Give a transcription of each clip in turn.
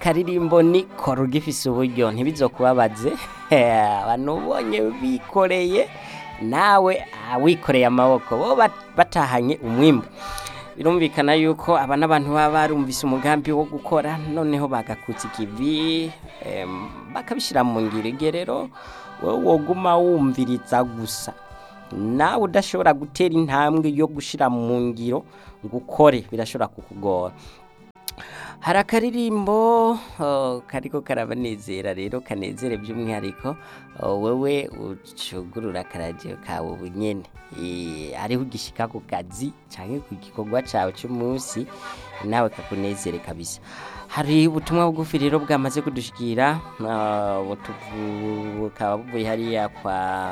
akaririmbo ni kora ugifise uburyo ntibizokubabaze abantu ubonye bikoreye nawe ah, wikoreye amaboko bo bat- batahanye umwimbu birumvikana yuko aba n'abantu baba barumvise umugambi wo gukora noneho bagakutsa ikivi em, bakabishyira mu ngiro igihe rero wowe woguma wumviriza gusa nawe udashobora gutera intambwe yo gushyira mu ngiro ngo ukore birashobora kukugora hari akaririmbo oh, kariko karabanezera rero kanezere by'umwihariko oh, wewe ucugurura akaradiyo kawe bunyene Eh, ariho ugishika ku kazi canke ku gikorwa cawe c'umunsi nawe kakunezere kabisa hari ubutumwa bugufi rero bwamaze kudushikira ah, butuvu- bukaba buvuye hariya kwa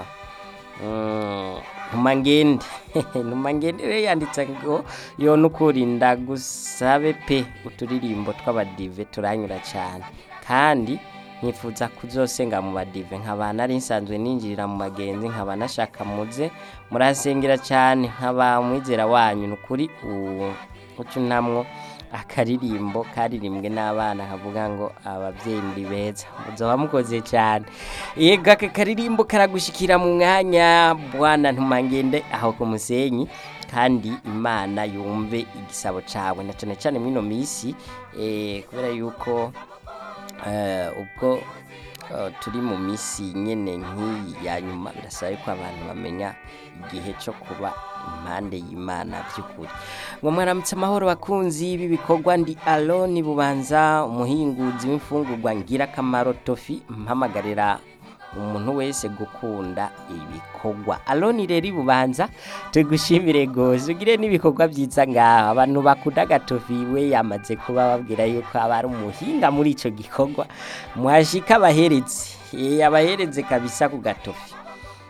Mm, ntumangende ntumangende rero yanditse ngo yo nukuri ndagusabe pe uturirimbo tw'abadive turanyura cyane kandi nkifuza kuzosenga mu badive nkaba nari nsanzwe ninjirira mu bagenzi nkaba nashaka muze murasengera cyane nkaba mwizera wanyu nukuri ucunamwo akaririmbo karirimbwe n'abana kavuga ngo ababyeyi muri beza muzoba mukoze cyane yego aka karirimbo karagushikira mu mwanya bwana ntumangende aho ku musenyi kandi imana yumve igisabo cawe na cane cane mwino misi eh, kubera yuko eh, ubwo eh, turi mu misi nyene nk'iyi ya nyuma birasaba yuko abantu bamenya igihe cyo kuba impande y'imana by'ukuri ngo mwaramutse amahoro bakunzi b'ibikorwa ndi aloni bubanza umuhinguzi w'imfungurwa ngirakamaro tofi mpamagarira umuntu wese gukunda ibikorwa aloni rero ibubanza tugushimire gose ugire n'ibikorwa byiza ngaho abantu bakunda agatofi we yamaze kuba babwira yuko aba ari umuhinga muri ico gikorwa mwashika abaherezi Eh, abahereze kabisa ku gatofi